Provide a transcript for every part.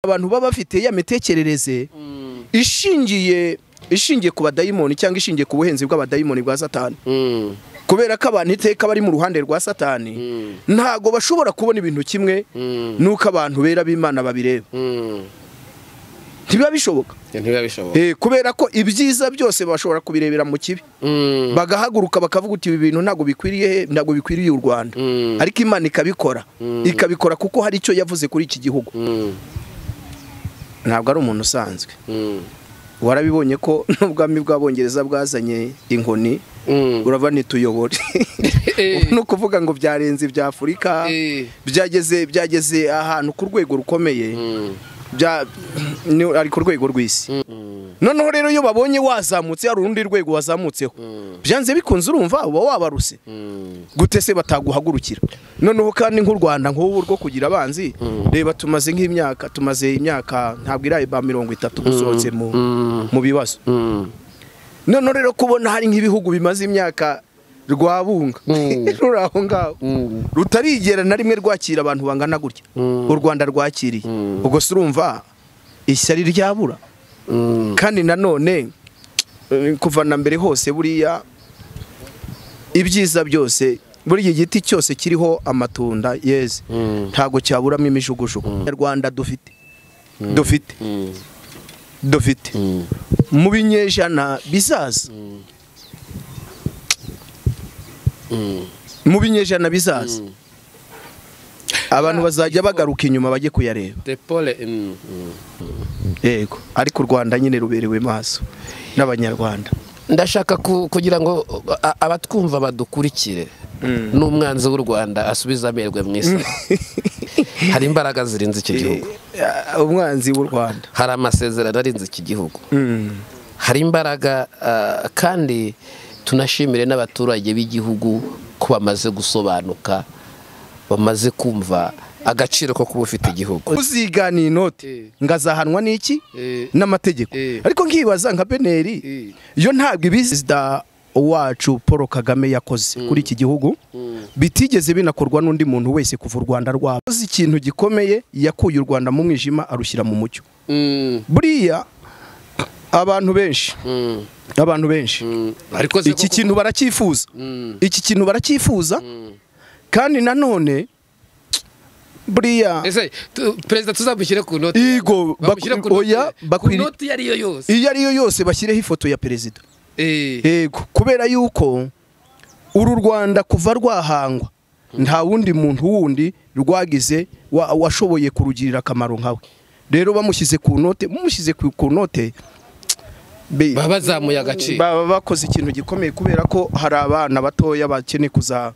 abantu baba bafite ya mitekerereze ishingiye ishingiye ku badayimoni cyangwa ishingiye ku buhenzi bw'abadayimoni bwa satani kubera ko abantu iteka bari mu ruhande rwa satani ntago bashobora kubona ibintu kimwe nuko abantu bera b'imana babireba ntibiba bishoboka ntibiba bishoboka Eh, kubera ko ibyiza byose bashobora kubirebera mu kibi bagahaguruka bakavuga uti ibi bintu ntabwo bikwiriye ntabwo bikwiriye u rwanda Mm. ariko imana ikabikora ikabikora kuko hari icyo yavuze kuri iki gihugu ntabwo ari umuntu usanzwe warabibonye ko n'ubwami bw'abongereza bwazanye inkoni urava nituyobore ni ukuvuga ngo byarenze ibya afurika byageze byageze ahantu ku rwego rukomeye bya- ni- ari ku rwego rw'isi noneho rero iyo babonye wazamutse hari urundi rwego wazamutseho byanze bikunze urumva uba wabaruse gute se bataguhagurukira noneho kandi nk'u rwanda nk'ubu rwo kugira abanzi reba tumaze nk'imyaka tumaze imyaka ntabwo iraye ba mirongo itatu dusohotse mu mu bibazo noneho rero kubona hari nk'ibihugu bimaze imyaka rwabunga ruri aho ngaho rutarigera na rimwe rwakira abantu bangana gutya u rwanda rwakiriye ubwo se urumva ishyari ryabura kandi nanone eh, kuva na mbere hose buriya ibyiza byose buriya igiti cyose kiriho amatunda yeze ntago cyaburamo imijugujugu nyarwanda dufite dufite dufite mu binyejana bizaza mu binyejana bizaza abantu bazajya bagaruka inyuma bajye kuyareba depole yego ariko u rwanda nyine ruberewe maso n'abanyarwanda ndashaka ku- kugira ngo a- abatwumva badukurikire n'umwanzi w'u rwanda asubize amerwe mu isi hari imbaraga zirenze iki gihugu Eh, umwanzi w'u rwanda hari amasezerano arenze iki gihugu hari imbaraga ah, kandi tunashimire n'abaturage b'igihugu ko bamaze gusobanuka bamaze kumva agaciro ko kuba ufite igihugu uzigana inoti Eh. ngazahanwa n'iki Eh. n'amategeko Eh. ariko nkibaza nka beneri Eh. yo ntabwo ibi perezida wacu paul kagame yakoze kuri iki gihugu bitigeze binakorwa n'undi muntu wese kuva u rwanda rwaba akoze ikintu gikomeye yakuye u rwanda mu mwijima arushyira mu mucyo buriya abantu benshi abantu benshi ariko iki kintu baracyifuza iki kintu baracyifuza kandi nanone buriya ese perezida tuzamushyire ku noti Igo, Bamushyire baku- ku noti oya, ya- ku bakwiri- noti iyo ari yo yose iyo ari yo yose bashyireho ifoto ya perezida Eh. yego kubera yuko uru rwanda kuva rwahangwa nta wundi muntu wundi rwagize wa- washoboye kurugirira akamaro nkawe rero bamushyize ku note bamushyize ku ku note be- baba bazamuye agaciro baba bakoze ikintu gikomeye kubera ko hari abana batoya bakeneye kuza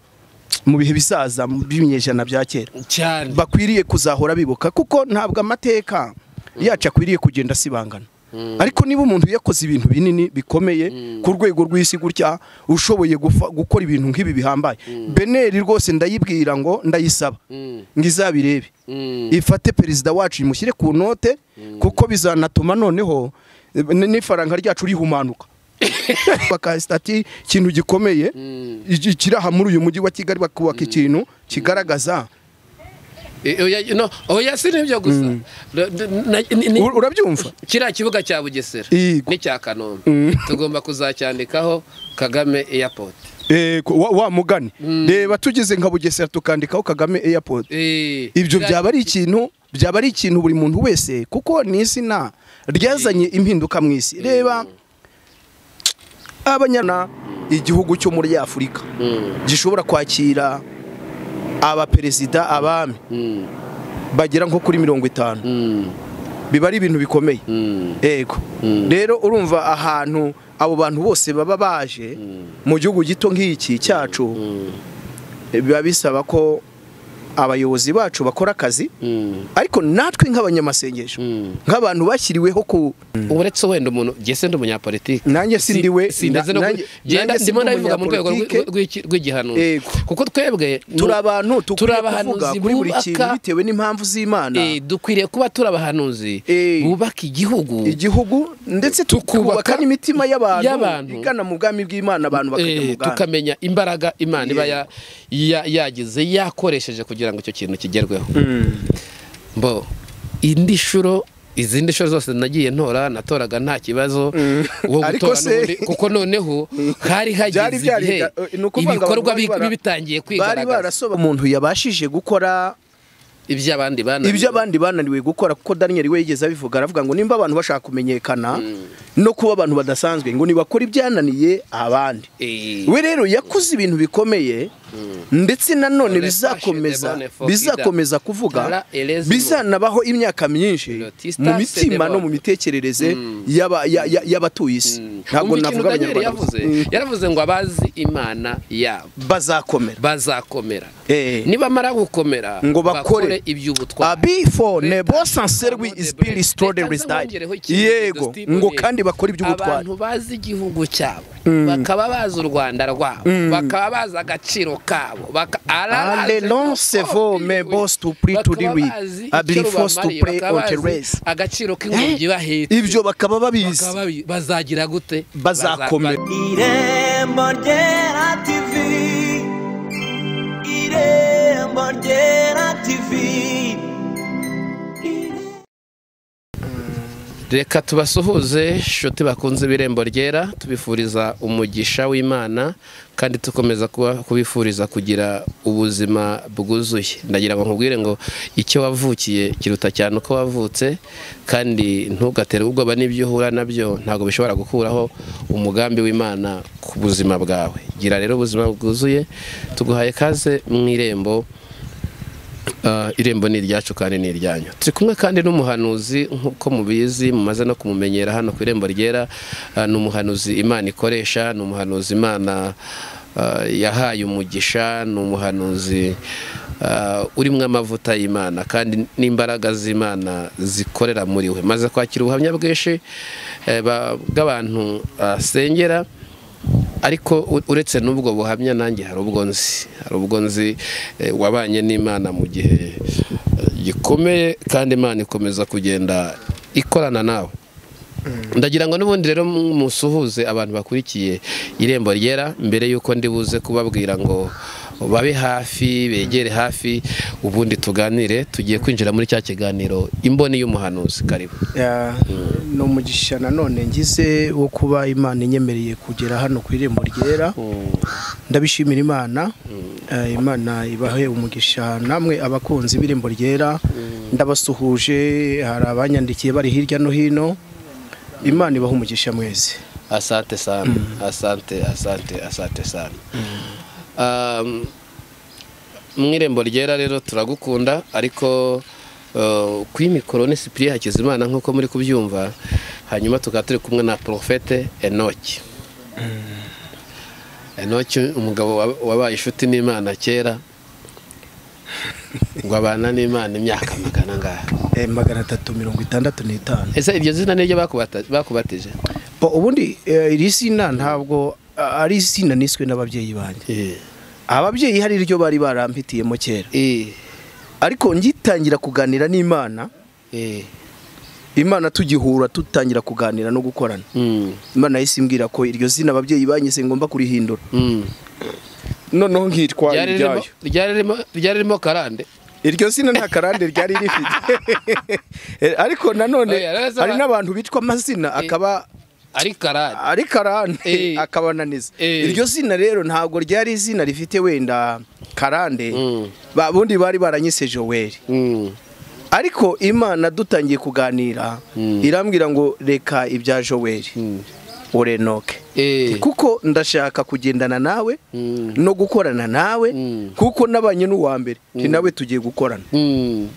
mu bihe bisaza mu b'ibinyejana bya kera cyane bakwiriye kuzahora bibuka kuko ntabwo amateka yacu akwiriye kugenda asibangana ariko niba umuntu yakoze ibintu binini bikomeye ku rwego rw'isi gutya ushoboye gufa- gukora ibintu nk'ibi bihambaye beneri rwose ndayibwira ngo ndayisaba ngo izabirebe ifate perezida wacu imushyire ku note kuko bizanatuma noneho eh, n- n'ifaranga ryacu rihumanuka baka stati ikintu gikomeye iki- kiri aha muri uyu mujyi wa kigali bakubaka ikintu kigaragaza Eh, oya, no, oya si nibyo gusa Na- na- ni- ni- Ur- urabyumva kiriya kibuga cya bugesera Yego. n'icya kanombe tugomba kuzacyandikaho kagame airport Eh, ko- wa, wa mugani reba tugeze nka bugesera tukandikaho kagame airport Eh, ibyo kiriya- byaba ari ikintu byaba ari ikintu buri muntu wese kuko ni izina ryazanye impinduka mu isi reba abanyana igihugu cyo muri afurika gishobora kwakira abaperezida abami bagera nko kuri mirongo itanu biba ari ibintu bikomeye yego rero urumva ahantu abo bantu bose baba baje mu gihugu gito nk'iki cyacu biba bisaba ko abayobozi bacu bakora akazi ariko natwe nk'abanyamasengesho nk'abantu bashyiriweho ku uretse wenda umuntu gese ndi umunyapolitike Nanjye sindiwe- Si- sindetse no na- ku- nanjye- genda nanjye ndimo sindi ndabivuga mu rwego rw'i- umunyapolitike. rw'iki- rw'igihanura Yego. kuko twebwe ni- turi abantu turi tukwiye kuvuga abahanuzi kuri buri kintu bubaka bitewe n'impamvu z'imana eh, dukwiriye kuba turi abahanuzi Eh. bubaka igihugu igihugu ndetse Tukubaka tukubaka n'imitima y'abantu y'abantu. igana mu bwami bw'imana abantu bakajya Eh, mu bwami tukamenya imbaraga imana iba Yego. ya- ya- yagize yakoresheje kugira ngo icyo kintu kigerweho mbo indi shuro izindi shuri zose nagiye ntora natoraga nta kibazo uwo gutora n'ubundi kuko noneho hari hageze igihe ibikorwa bitangiye bari barasoba umuntu yabashije gukora ibyo abandi bananiwe ibyo abandi bananiwe gukora kuko Daniel we yigeze abivuga aravuga ngo nimba abantu bashaka kumenyekana no kuba abantu badasanzwe ngo nibakora ibyananiye abandi we rero yakoze ibintu bikomeye ndetse nanone bizakomeza bizakomeza kuvuga bizanabaho imyaka myinshi mu mitima no mu mitekerereze y'abatuye isi ntabwo navuga abanyarwanda yaravuze ngo abazi imana yabo bazakomera bazakomera nibamara gukomera ngo bakore abifo nebo sanserwi isipiri sitode resitade yego ngo kandi bakore iby'ubutwari abantu bazi igihugu cyabo bakaba bazi u rwanda rwabo bakaba bazi agaciro kabo alelon sevo mebos tupri turiwi abilifos tupre onteres agaciro k'ingobyi bahetse ibyo bakaba babizi bazagira gute bazakomera irembo ryera tivi irembo ryera tivi reka tubasuhuze inshuti bakunze ibirembo ryera tubifuriza umugisha w'imana kandi tukomeza kubifuriza kugira ubuzima bwuzuye ndagira ngo nkubwire ngo icyo wavukiye kiruta cyane uko wavutse kandi ntugatere ubwoba n'ibyo uhura nabyo ntabwo bishobora gukuraho umugambi w'imana ku buzima bwawe gira rero ubuzima bwuzuye tuguhaye kaze mu irembo irembo ni iryacu kandi ni iryanyu turi kumwe kandi n'umuhanuzi nk'uko mubizi mumaze no kumumenyera hano ku irembo ryera ni umuhanuzi imana ikoresha ni umuhanuzi imana yahaye umugisha ni umuhanuzi urimo amavuta y'imana kandi n'imbaraga z'imana zikorera muri we maze kwakira ubuhamya bwinshi bw'abantu asengera ariko uretse n'ubwo buhamya nanjye hari ubwo nzi hari ubwo nzi wabanye n'imana mu gihe gikomeye kandi imana ikomeza kugenda ikorana nawe ndagira ngo n'ubundi rero musuhuze abantu bakurikiye irembo ryera mbere y'uko ndibuze kubabwira ngo babe hafi begere hafi ubundi tuganire tugiye kwinjira muri cya kiganiro imboni y'umuhanuzi karibu ni umugisha nanone ngize wo kuba imana inyemereye kugera hano ku irembo ryera ndabishimira imana imana ibahe umugisha namwe abakunzi b'irembo ryera ndabasuhuje hari abanyandikiye bari hirya no hino imana ibaha umugisha mwese asante sana asante asante asante sana mu irembo ryera rero turagukunda ariko kuri mikoro ni sipiriya hakizimana nk'uko muri kubyumva hanyuma tukaba turi kumwe na porofete enoki enoki umugabo wabaye inshuti n'imana kera ngo abana n'imana imyaka magana ngaha magana atatu mirongo itandatu n'itanu ese iryo zina niryo bakubatije ubundi iri zina ntabwo ari izina niswe n'ababyeyi banjye ababyeyi hari iryo bari barampitiyemo kera ariko ngitangira kuganira n'imana imana tugihura tutangira kuganira no gukorana imana yahise imbwira ko iryo zina ababyeyi banyise ngomba kurihindura noneho nkitwa iryayo ryari ririmo karande iryo zina nta karande ryari rifite ariko nanone hari n'abantu bitwa amazina akaba ari karande ari karande akabananiza iryo zina rero ntabwo ryari izina rifite wenda karande bundi bari baranyise joweli ariko imana dutangiye kuganira irambwira ngo reka ibya joweli urenoke kuko ndashaka kugendana nawe no gukorana nawe kuko nabanye n'uwa mbere nawe tugiye gukorana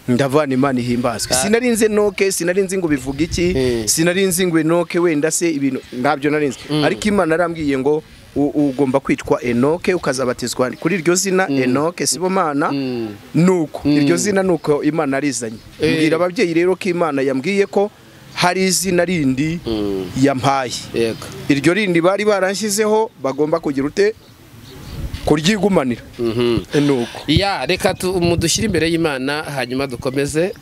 ndavana imana ihimbazwe sinarinze noke sinarinze ngo bivuga iki sinarinze ngo enoke wenda se ibintu ntabyo narinze ariko imana arambwiye ngo ugomba kwitwa enoke ukazabatizwa kuri iryo zina enoke sibomana nuko iryo zina nuko imana arizanye mbwira ababyeyi rero ko imana yambwiye ko hari izina rindi yampaye iryo rindi bari barashyizeho bagomba kugira ute kuryigumanira ya reka dushyire imbere y'imana hanyuma dukomeze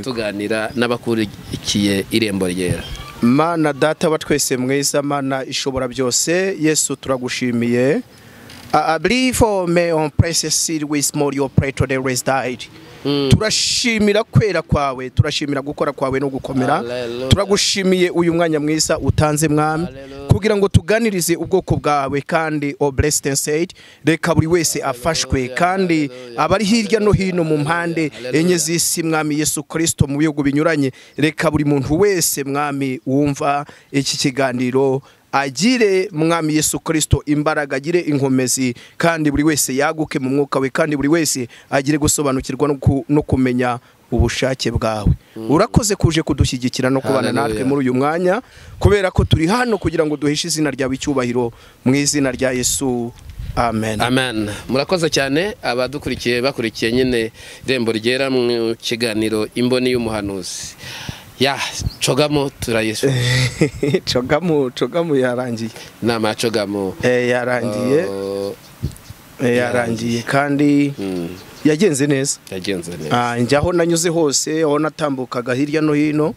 tuganira n'abakurikiye irembo ryera mana data wa twese mwiza mana ishobora byose yesu turagushimiye abirifome on puresesi wisi moriyo pureto de resitayiri turashimira kwera kwawe turashimira gukora kwawe no gukomera turagushimiye uyu mwanya mwiza utanze mwami kugira ngo tuganirize ubwoko bwawe kandi oburesitenseri reka buri wese afashwe kandi abari hirya no hino mu mpande enye z'isi mwami yesu kirisito mu bihugu binyuranye reka buri muntu wese mwami wumva iki kiganiro agire mwami yesu kirisito imbaraga agire inkomezi kandi buri wese yaguke mu mwuka we kandi buri wese agire gusobanukirwa no ku- no kumenya ubushake bwawe urakoze kuje kudushyigikira no kubana Hallelujah. natwe muri uyu mwanya kubera ko turi hano kugira ngo duhishe izina ryawe icyubahiro mu izina rya yesu amen amen murakoze cyane abadukurikiye bakurikiye nyine irembo ryera mu kiganiro imboni y'umuhanuzi ya cogamo turayisu cogamu cogamu yarangiye inama ya cogamo Eh, yarangiye Oh, Eh, yarangiye kandi mm, yagenze neza yagenze neza Ah, njya aho nanyuze hose aho natambukaga hirya no hino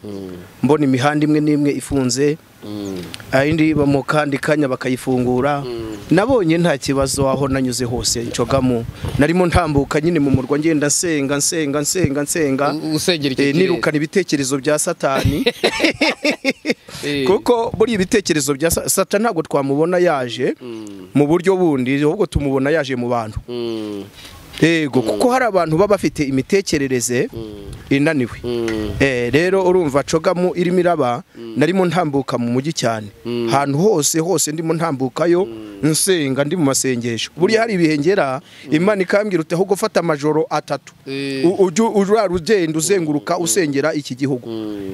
mbona imihanda imwe n'imwe ifunze Mm, ayindi mu kandi kanya bakayifungura nabonye nta kibazo aho nanyuze hose ncogamo narimo ntambuka nyine mu murwa ngenda nsenga nsenga nsenga nsenga u- usengera icyo Eh, kirere. nirukana ibitekerezo bya satani Eh, kuko buri ibitekerezo bya Sa- satani ntabwo twamubona yaje mm, mu buryo bundi ahubwo tumubona yaje mu bantu mm, yego kuko hari abantu baba bafite imitekerereze inaniwe mm, Eh, rero urumva cogamo irimo iraba narimo ntambuka mu mujyi cyane ahantu hose hose ndimo ntambukayo nsenga ndi mu masengesho buriya hari ibihe ngera imana ikambwira uti ahubwo fata amajoro atatu Eh. U- ujye urara ugenda uzenguruka usengera iki gihugu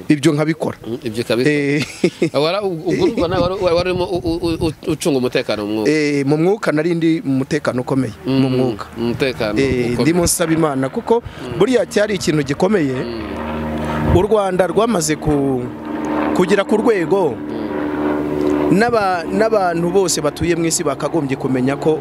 ibyo nkabikora mm, ibyo kabisa Eh, wari ubwo urumva nawe wari- wari urimo u- u- u- ucunga umutekano mu mwuka eh, mu mwuka nari ndi mu mutekano ukomeye mu mwuka Mm, umutekano Eh, ukomeye. ndimo nsaba imana kuko buriya cyari ikintu gikomeye u rwanda rwamaze ku- kugera ku rwego n'aba- n'abantu bose batuye mu isi bakagombye kumenya ko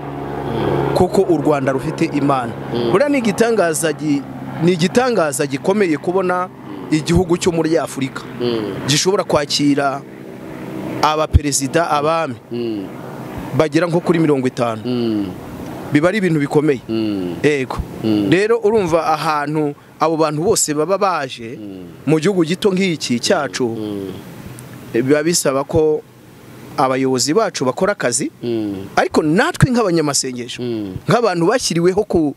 kuko u rwanda rufite imana buriya ni igitangaza gi- ni igitangaza gikomeye kubona igihugu cyo muri afurika Mm, gishobora kwakira abaperezida abami mm, bagera nko kuri mirongo itanu mm, biba ari ibintu bikomeye mm, ego Mm. rero urumva ahantu abo bantu bose baba baje mu gihugu gito nk'iki cyacu mm, biba bisaba ko abayobozi bacu bakora akazi mm, ariko natwe nk'abanyamasengesho mm. nk'abantu bashyiriweho ku-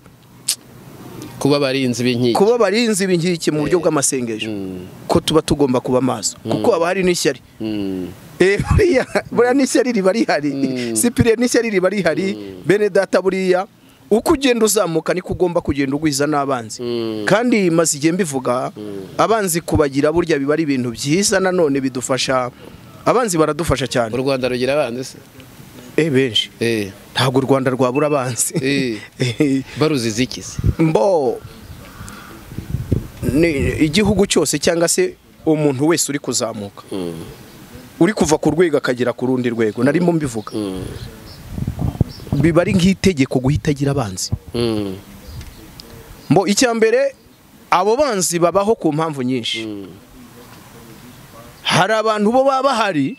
kuba abarinzi b'inkiko kuba abarinzi b'inkiki mu buryo bw'amasengesho ko tuba tugomba kuba maso kuko haba hari n'ishyari Eh, buriya buriya n'ishyari riba rihari Mm. sipiriyeni n'ishyari riba rihari bene data buriya uko ugenda uzamuka niko ugomba kugenda ugwiza n'abanzi kandi maze igihe mbivuga abanzi kubagira burya biba ari ibintu byiza nanone bidufasha abanzi baradufasha u cyane rwanda rugira abanzi se eh benshi Eh, ntabwo u rwanda rwabura abanzi eh, Eh, baruziza iki se mbo ni igihugu cyose cyangwa se umuntu wese uri kuzamuka Mm, uri kuva ku rwego akagera ku rundi rwego narimo mbivuga mm, biba ari nk'itegeko guhita agira abanzi mm, mbo icya mbere abo banzi babaho ku mpamvu nyinshi mm, hari abantu bo baba bahari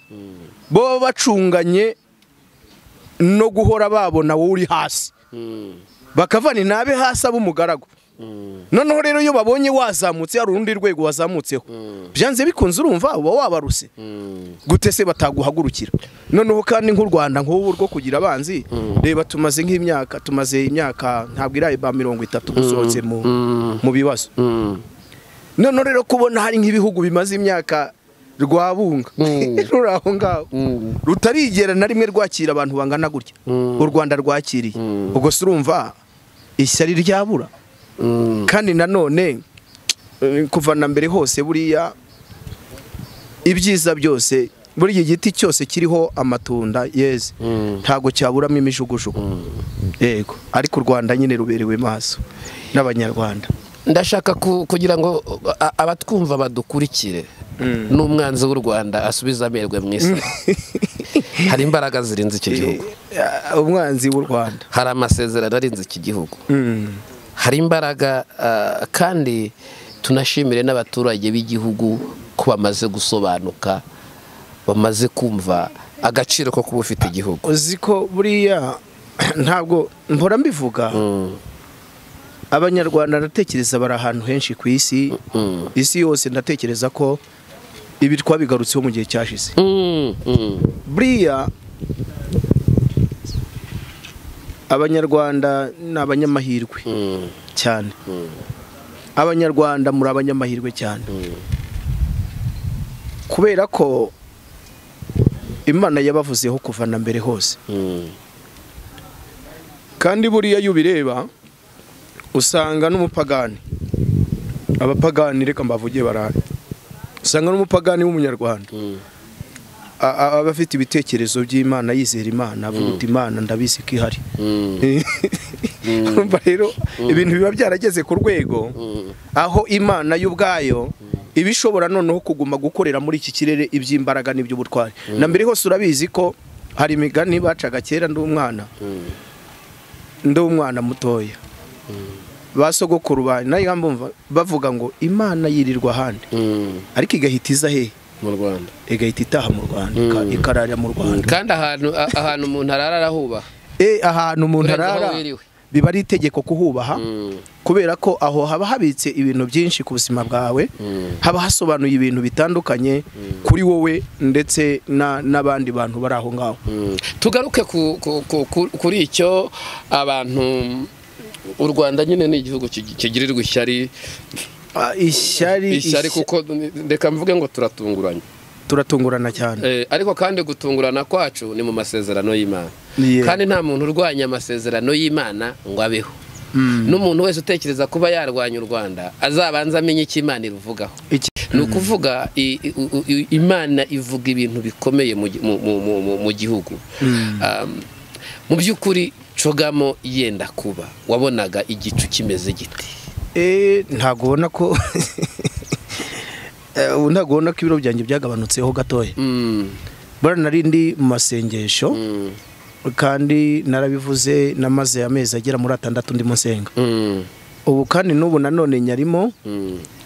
bo baba bacunganye no guhora babona wowe uri hasi mm, bakavana intabe hasi abe umugaragu mm, noneho rero iyo babonye wazamutse hari urundi rwego wazamutseho byanze bikunze urumva uba wabaruse mm, gute se bataguhagurukira noneho kandi nk'u rwanda nk'ubu rwo kugira abanzi reba tumaze nk'imyaka tumaze imyaka ntabwo iraye ba mirongo itatu dusohotse mu mm, mu bibazo mm. noneho rero kubona hari nk'ibihugu bimaze imyaka rwabunga Mm. ruri aho ngaho Mm. rutarigera na rimwe rwakira abantu bangana gutya Mm. u rwanda rwakiriye Mm. ubwo se urumva ishyari ryabura Mm. kandi nanone eh, kuva na mbere hose buriya ibyiza byose buriya igiti cyose kiriho amatunda yeze Mm. ntabwo cyaburamo imijugujugu yego ariko u rwanda nyine ruberewe maso n'abanyarwanda ndashaka ku- kugira ngo a- abatwumva badukurikire n'umwanzi w'u rwanda asubize amerwe mu isi hari imbaraga zirenze iki gihugu Eh, umwanzi w'u rwanda hari amasezerano arenze iki gihugu hari imbaraga ah, kandi tunashimire n'abaturage b'igihugu ko bamaze gusobanuka bamaze kumva agaciro ko kuba ufite igihugu uzi ko buriya ntabwo mpora mbivuga abanyarwanda ndatekereza bari ahantu henshi ku isi isi yose ndatekereza ko ibi twabigarutseho mu gihe cyashize buriya abanyarwanda ni abanyamahirwe cyane abanyarwanda muri abanyamahirwe cyane kubera ko imana yabavuzeho kuva na mbere hose kandi buriya iyo ubireba usanga n'umupagani abapagani reka mbavuge barahari usanga n'umupagani w'umunyarwanda aba afite ibitekerezo by'imana yizera imana avuga uti imana ndabizi ko ihari rero ibintu biba byarageze ku rwego aho imana y'ubwayo iba ishobora noneho kuguma gukorera muri iki kirere iby'imbaraga n'iby'ubutwari na mbere hose urabizi ko hari imigani bacaga kera ndi umwana ndi umwana mutoya ba sogokuru bavuga ngo imana yirirwa ahandi ariko igahita iza hehe mu rwanda igahita itaha mu rwanda ikarara mu rwanda kandi ahantu umuntu arara arahubaha ahantu umuntu arara biba ari itegeko kuhubaha kubera ko aho haba habitse ibintu byinshi ku buzima bwawe haba hasobanuye ibintu bitandukanye kuri wowe ndetse n'abandi bantu bari aho ngaho tugaruke kuri icyo abantu u rwanda nyine ni igihugu kigirirwa ishyari ishyari ishyari kuko reka mvuge ngo turatunguranye turatungurana cyane ariko kandi gutungurana kwacu ni mu masezerano y'imana kandi nta muntu urwanya amasezerano y'imana ngo abeho n'umuntu wese utekereza kuba yarwanya u rwanda azabanza amenye icyo imana iruvugaho ni ukuvuga imana ivuga ibintu bikomeye mu gihugu mu by'ukuri cogamo yenda kuba wabonaga igicu kimeze giti ntabwo ubona ko ntabwo ubona ko ibiro byanjye byagabanutseho gatoya nari ndi mu masengesho kandi narabivuze n'amaze amezi agera muri atandatu ndi musenga ubu kandi n'ubu nanone nyarimo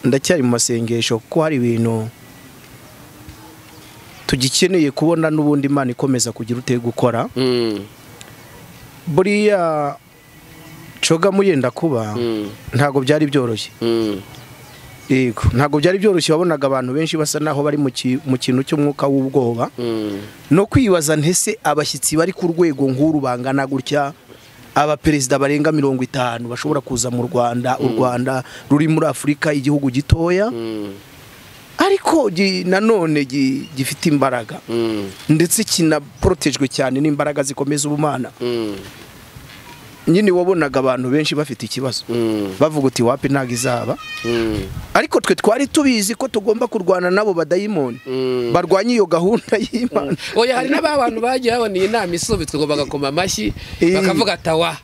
ndacyari mu masengesho kuko hari ibintu tugikeneye kubona n'ubundi imana ikomeza kugira uteye gukora buriya coga muyenda kuba ntabwo byari byoroshye yego ntabwo byari byoroshye wabonaga abantu benshi basa naho bari mu kintu cy'umwuka w'ubwoba no kwibaza ntese abashyitsi bari ku rwego nk'uru bangana gutya abaperezida barenga mirongo itanu bashobora kuza mu rwanda u rwanda ruri muri afurika igihugu gitoya ariko nanone gifite imbaraga ndetse kinaporotejwe cyane n'imbaraga zikomeza ubumana nyine wabonaga abantu benshi bafite ikibazo bavuga uti wapi ntabwo izaba ariko twe twari tubizi ko tugomba kurwana nabo badayimoni barwanya iyo gahunda y'imana oya hari n'aba bantu bagiye babona iyi nama isubitswe ngo bagakoma amashyi bakavuga atawa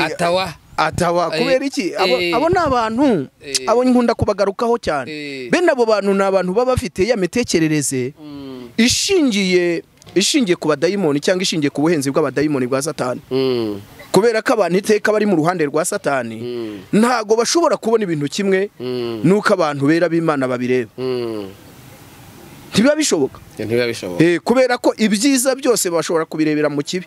atawa atawa kubera iki abo ni abantu abo nkunda kubagarukaho cyane bene abo bantu ni abantu baba bafite ya mitekerereze ishingiye ishingiye ku badayimoni cyangwa ishingiye ku buhenzi bw'abadayimoni bwa satani kubera ko abantu iteka bari mu ruhande rwa satani ntabwo bashobora kubona ibintu kimwe n'uko abantu bera b'imana babireba ntibiba bishoboka kubera ko ibyiza byose bashobora kubirebera mu kibi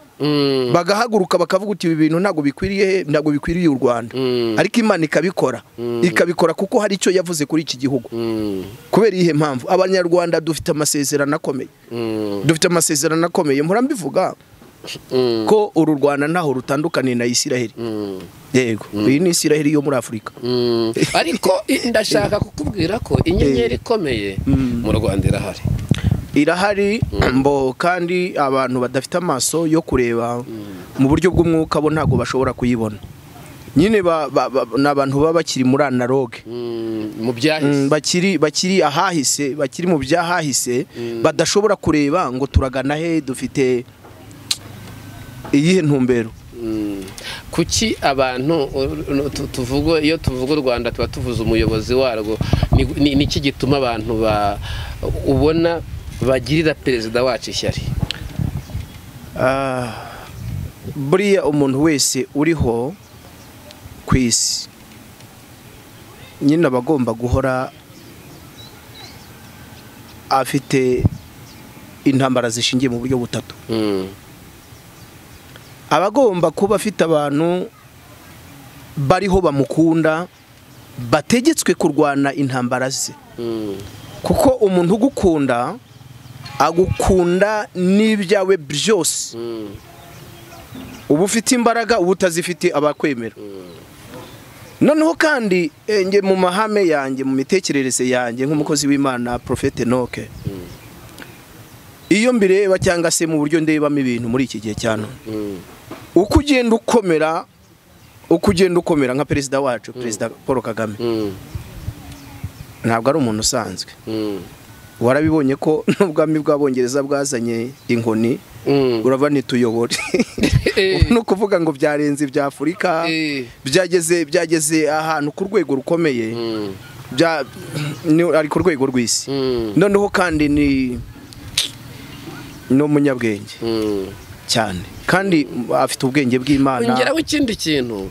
bagahaguruka bakavuga uti ibi bintu ntabwo bikwiriye ntabwo bikwiriye u rwanda ariko imana ikabikora ikabikora kuko hari icyo yavuze kuri iki gihugu kubera iyihe mpamvu abanyarwanda dufite amasezerano akomeye dufite amasezerano akomeye murambivuga ko uru rwanda ntaho rutandukaniye na isiraheli yego iyi ni isiraheli yo muri afurika ariko ndashaka kukubwira ko inyenyeri ikomeye mu rwanda irahari irahari mbo kandi abantu badafite amaso yo kureba mu buryo bw'umwuka bo ntabwo bashobora kuyibona nyine ni abantu baba bakiri muri analoge mu byahise bakiri bakiri ahahise bakiri mu byahahise badashobora kureba ngo turagana he dufite iyihe ntumbero kuki abantu tuvuga iyo tuvuga u rwanda tuba tuvuze umuyobozi warwo niki gituma abantu ubona bagirira perezida wacu ishyari buriya umuntu wese uriho ku isi nyine aba agomba guhora afite intambara zishingiye mu buryo butatu aba agomba kuba afite abantu bariho bamukunda bategetswe kurwana intambara ze kuko umuntu ugukunda agukunda n'ibyawe byose uba ufite imbaraga uba utazifite abakwemera noneho kandi njye mu mahame yanjye mu mitekerereze yanjye nk'umukozi w'imana porofete noke iyo mbireba cyangwa se mu buryo ndebamo ibintu muri iki gihe cya none uko ugenda ukomera uko ugenda ukomera nka perezida wacu perezida paul kagame ntabwo ari umuntu usanzwe warabibonye ko n'ubwami bw'abongereza bwazanye inkoni urava nituyobore ni ukuvuga ngo byarenze ibya afurika byageze byageze ahantu ku rwego rukomeye ari ku rwego rw'isi noneho kandi ni n'umunyabwenge cyane kandi afite ubwenge bw'imana ongeraho ikindi kintu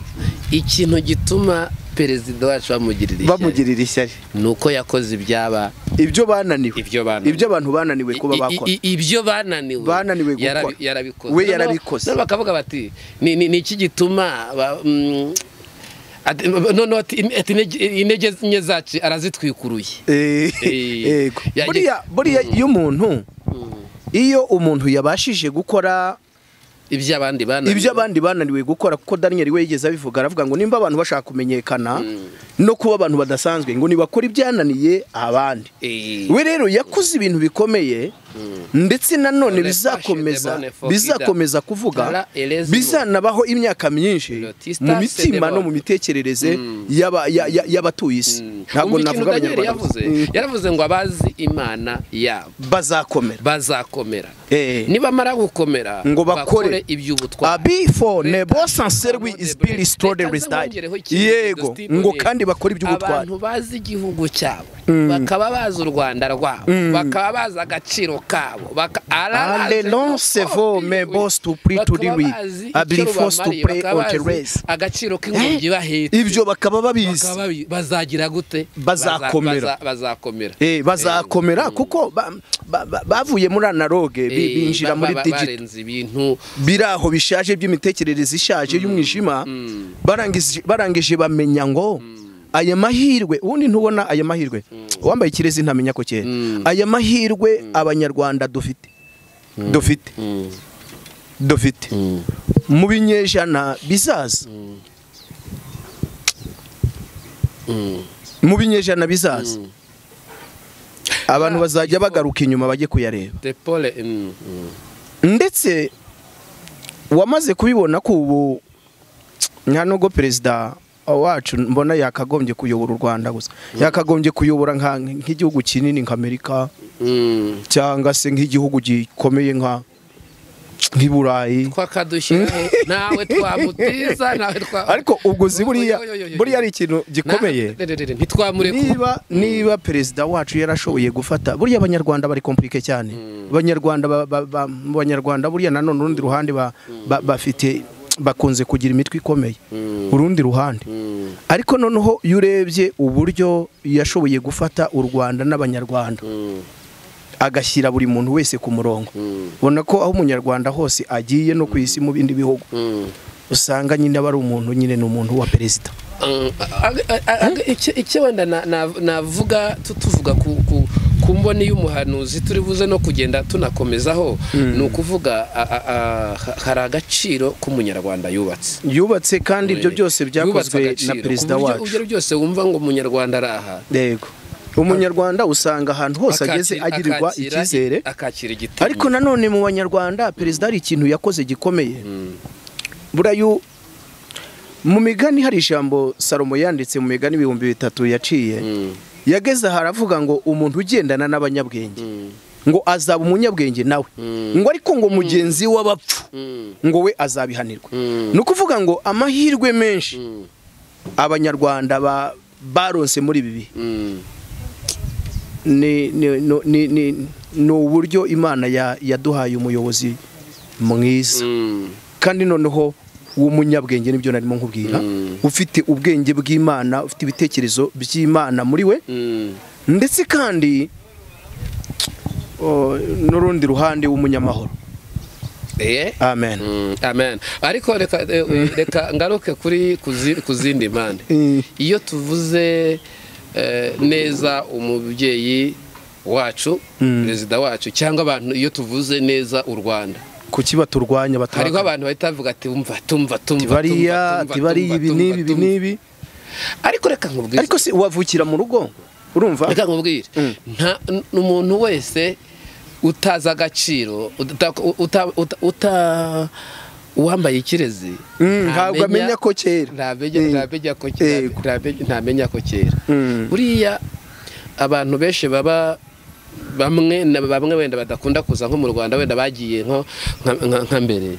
ikintu gituma perezida wacu bamugirira ishyari bamugirira ishyari ni uko yakoze ibyaba ibyo bananiwe ibyo bananiwe ibyo abantu bananiwe kuba bakora ibyo bananiwe bananiwe yarabi- yarabikoze we Noneho- yarabikoze noneho bakavuga bati ni ni- ni iki gituma ba- mm, ati- noneho ati- ati intege- intege nke zacu arazitwikuruye Eh, Eh, yego yajya- buriya buriya iyo umuntu iyo umuntu yabashije gukora ibyo abandi bananiwe ibyo abandi bananiwe gukora kuko Daniel we yigeze abivuga aravuga ngo nimba abantu bashaka kumenyekana no kuba abantu badasanzwe ngo nibakora ibyananiye abandi Eh, we rero yakoze ibintu bikomeye ndetse nanone None bizakomeza fashe the bone for bizakomeza kuvuga Tara elezi mu- bizanabaho imyaka myinshi Lotista mu se the mitima no bone. mu mitekerereze y'aba- ya- ya- y'abatuye isi ntabwo umva ikintu navuga daniel abanyarwanda yavuze Mm. yaravuze ngo abazi imana yabo bazakomera bazakomera Eh. nibamara gukomera Ngo bakore. iby'ubutwari abifo nebo sanserwi Leta isipiri sitore Leta resitari zongeraho ikintu yego Stephen, ngo kandi bakore iby'ubutwari abantu bazi igihugu cyabo bakaba bazi u rwanda rwabo bakaba bazi agaciro kabo baka- Allez, araje non, ko c'est vous, biwe. mais boss to pray to the Bakaba weak. bazi I believe icyo first to babamariye, pray bakaba on the bazi race. agaciro k'ingobyi bahetse ibyo bakaba babizi Bakaba babi- bazagira gute Bazakomera. Baza- baza- bazakomera Eh, bazakomera kuko ba- ba- ba- bavuye muri analoge bi- Eh, binjira ba- muri ba- digito barenze ibintu biri aho bishaje by'imitekerereze ishaje y'umwijima barangije- barangije bamenya ngo aya mahirwe ubundi ntubona aya mahirwe uwambaye ikirezi ntamenya ko kera aya mahirwe abanyarwanda dufite dufite dufite mu binyejana bizaza mu binyejana bizaza abantu bazajya bagaruka inyuma bajye kuyareba de paul mm, mm. ndetse wamaze kubibona ko ubu nta nubwo perezida wacu mbona yakagombye kuyobora u rwanda gusa yakagombye kuyobora nka- nk'igihugu kinini nk'amerika Mm. cyangwa se nk'igihugu gikomeye nka nk'i burayi twakadushyiraho nawe twamutiza nawe twa ariko ubwo uzi buriya Yo, yo, yo, yo, yo. buriya ari ikintu gikomeye Na- re- re- re, ntitwamurekura niba niba perezida wacu yarashoboye gufata buriya abanyarwanda bari komplike cyane abanyarwanda ba- ba- ba- mu banyarwanda buriya nanone urundi ruhande ba- ba- bafite bakunze kugira imitwe ikomeye urundi ruhande ariko noneho iyo urebye uburyo yashoboye gufata u rwanda n'abanyarwanda agashyira buri muntu wese ku murongo ubona ko aho umunyarwanda hose agiye no ku isi mu bindi bihugu usanga nyine aba ari umuntu nyine ni umuntu wa perezida Mm, ag- ag- ag- icyo- icyo wenda na- na- navuga tu- tuvuga ku- ku- ku mboni y'umuhanuzi turi buze no kugenda tunakomezaho ni ukuvuga a- a- a- ha- hari agaciro k'umunyarwanda yubatse yubatse kandi ibyo byose Yubatse byakozwe agaciro, na ku perezida buryo wacu ibyo byose wumva ngo umunyarwanda ari aha yego umunyarwanda usanga ahantu hose ageze akakira- agirirwa akakira- icyizere akakira igitinyiro ariko nanone mu banyarwanda perezida hari ikintu yakoze gikomeye burayu mu migani hari ijambo salomo yanditse mu migani ibihumbi bitatu yaciye yageze aha aravuga ngo umuntu ugendana n'abanyabwenge ngo azaba umunyabwenge nawe ngo ariko ngo mugenzi w'abapfu ngo we azabihanirwa ni ukuvuga ngo amahirwe menshi abanyarwanda ba- baronse muri ibi bihe ni ni- no- ni- ni- ni uburyo imana ya- yaduhaye umuyobozi mwiza kandi noneho w'umunyabwenge nibyo narimo nkubwira ufite ubwenge bw'imana ufite ibitekerezo by'imana muri we ndetse kandi o, n'urundi ruhande w'umunyamahoro amen amen ariko reka reka ngaruke kuri ku zindi mpande iyo tuvuze neza umubyeyi wacu perezida wacu cyangwa abantu iyo tuvuze neza u rwanda kuki baturwanya batanga hariho abantu bahita bavuga ati wumva tumva tumva bariya bariya ibi n'ibi ibi n'ibi ariko reka nkubwire ariko si wavukira mu rugo urumva reka nkubwire umuntu wese utazi agaciro uta uwambaye ikirezi ntabwo amenya ko kera ntamenya ko kera buriya abantu benshi baba bamwe na bamwe wenda badakunda kuza nko mu rwanda wenda bagiye nka mbere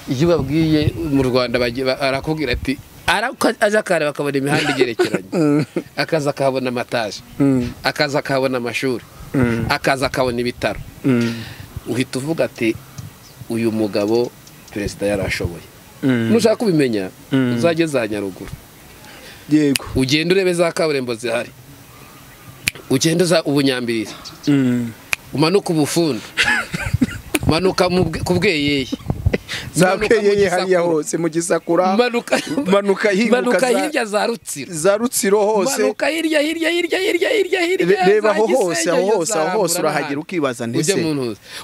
iyo ubabwiye mu rwanda arakubwira ati aza akareba akabona imihanda igerekeranye akaza akahabona amataje akaza akahabona amashuri akaza akabona ibitaro uhita uvuga ati uyu mugabo perezida yarashoboye nushaka kubimenya uzajye za nyaruguru yego ugenda urebe za kaburimbo zihari ugenda uza ubunyambirire umanuka ubufunda umanuka ku bweyeye za bweyeye hariya hose mu gisakura manuka hirya za rutsiro za rutsiro hose manuka hirya hirya hirya hirya hirya hirya reba aho hose aho hose aho hose urahagera ukibaza ndetse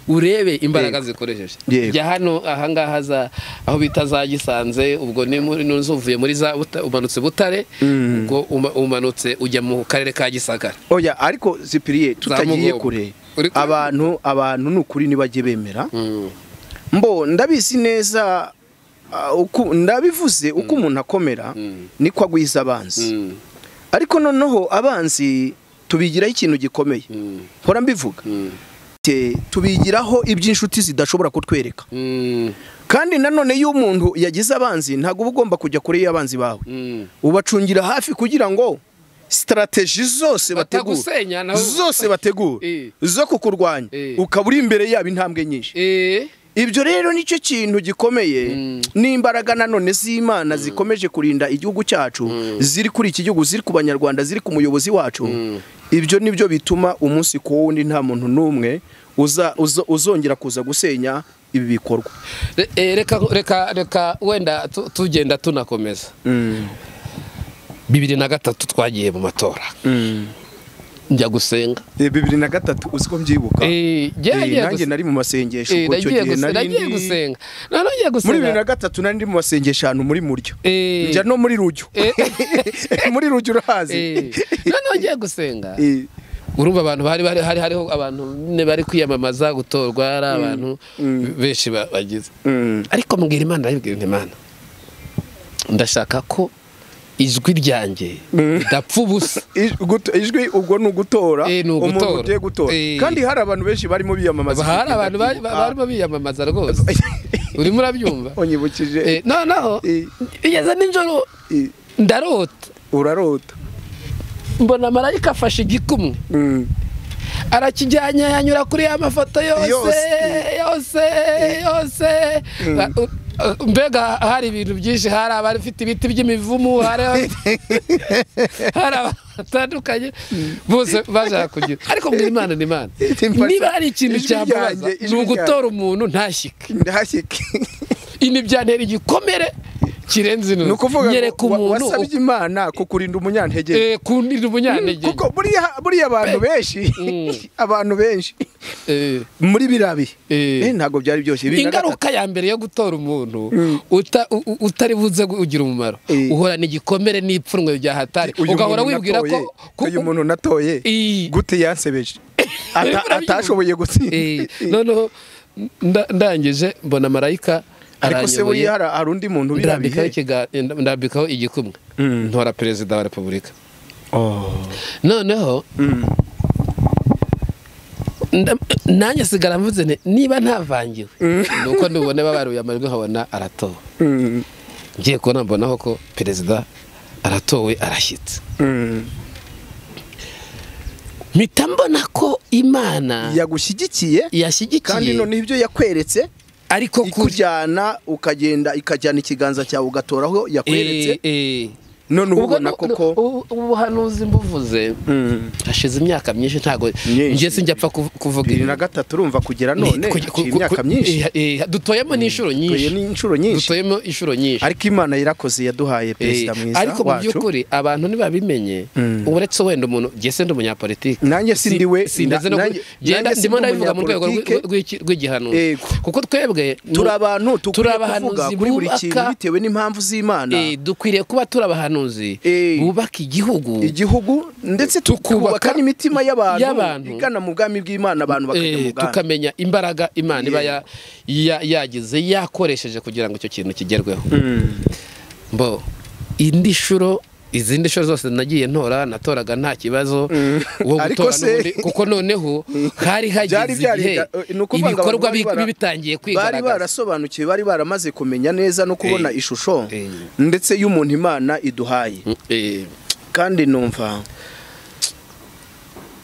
urebe imbaraga zikoresheje jya hano ahangaha za aho bita za gisanze ubwo ni muri uvuye muri za umanutse butare ubwo umanutse ujya mu karere ka gisagara oya ariko zipiriye tutagiye kure abantu abantu ni ukuri ntibajye bemera mbo ndabizi neza ndabivuze uko umuntu akomera niko agwiza abanzi ariko noneho abanzi tubigiraho ikintu gikomeye hora mbivuga tubigiraho iby'inshuti zidashobora kutwereka kandi nanone iyo umuntu yagize abanzi ntabwo uba ugomba kujya kure y'abanzi bawe ubacungira hafi kugira ngo sitarategi zose bategura zose bategura zo kukurwanya ukaba uri imbere yabo intambwe nyinshi ibyo rero nicyo kintu gikomeye n'imbaraga nanone z'imana zikomeje kurinda igihugu cyacu ziri kuri iki gihugu ziri ku banyarwanda ziri ku muyobozi wacu ibyo nibyo bituma umunsi ku wundi nta muntu n'umwe uzongera kuza gusenya ibi bikorwa reka reka wenda tugenda tunakomeza bibiri na gatatu twagiye mu matora njya gusenga bibiri na gatatu uzi ko mbyibuka nanjye nari mu masengesho ubwo icyo gihe nari gusenga muri bibiri na gatatu nari ndi mu masengesho ahantu muri muryo njya no muri rujyo muri rujyo urahazi noneho ngiye gusenga urumva abantu bari hari hariho abantu bari kwiyamamaza gutorwa ari abantu benshi bagize ariko mbwira imana ndabibwira imana ndashaka ko ijwi ryanjye ridapfa ubusa ijwi ubwo ni ugutora umuntu ugiye gutora kandi hari abantu benshi barimo biyamamaza hari abantu barimo biyamamaza rwose urimo urabyumva unyibukije noneho igeze nijoro ndarota urarota mbona marayika afashe igikumwe arakijyanye yanyura kuri ya mafoto yose yose yose mbega hari ibintu byinshi hari abafite ibiti by'imivumu hari abatandukanye bose bashaka kugira ariko mbwira imana ni imana niba hari ikintu cyambaza ni ugutora umuntu ntashyike ntashyike ibi byantera igikomere kirenze ni ukuvuga ngo wasabye imana kukurinda umunyantege kurinda umunyantege kuko buriya abantu benshi abantu benshi muri birabi ntabwo byari byose ingaruka ya mbere yo gutora umuntu utari buze ugira umumaro uhora n'igikomere n'ipfunwe bya hatari ugahora wibwira ko uyu muntu natoye gute yasebeje atashoboye gutsinda noneho ndangije mbona marayika ariko se buriya hari undi muntu ndambikaho igikumwe ntora perezida wa repubulika noneho nanjye sigara mvuze niba ntavangiwe ni uko nubona babaruye amajwi nkabona aratowe ngiye kubona mbonaho ko perezida aratowe arashyitse mpita mbona ko imana yagushyigikiye yashyigikiye kandi noneho ibyo yakweretse ariko kujyana ukagenda ikajyana ikiganza cyawe ugatoraho yakweretse none ubu ubona koko ubuhanuzi mbuvuze hashize imyaka myinshi ntabwo Myinshi. njye sinjya apfa kuv- kuvuga bibiri ibi. na gatatu urumva kugera Ni- none ku- ku- haciye ku- imyaka ku- myinshi eh, eh, dutoyemo n'inshuro Tuye nyinshi ni inshuro nyinshi dutoyemo inshuro nyinshi ariko imana yarakoze yaduhaye perezida Eh, mwiza ariko mu wacu by'ukuri abantu ntibabimenye uretse wenda umuntu jye se ndi umunyapolitike Nanjye Si- sindi we, sindaze no na- ku- nanjye- genda nanjye ndimo sindi ndabivuga mu rwego umunyapolitike. rw'i- rw'i- rw'igihanuzi Yego. kuko twebwe ni- turi abantu turi tukwiye kuvuga abahanuzi kuri buri kintu bubaka bitewe n'impamvu z'imana eh, dukwiriye kuba turi abahanuzi Eh. bubaka igihugu igihugu ndetse tukubaka Tukubaka n'imitima y'abantu y'abantu. igana mu bwami bw'imana abantu bakajya Eh, mu bwami tukamenya imbaraga imana iba Yego. ya- ya- yagize yakoresheje kugira ngo icyo kintu kigerweho mbo indi shuro izindi shuro zose nagiye ntora natoraga nta kibazo uwo Ariko gutora se- n'ubundi- kuko noneho hari Byari hageze byari- igihe eh, ni ukuvuga ngo abantu ibikorwa bari bara- bi- bitangiye bari kwigaragaza barasobanukiwe bari baramaze kumenya neza no kubona Eh. ishusho Eh. ndetse y'umuntu imana iduhaye Eh, kandi numva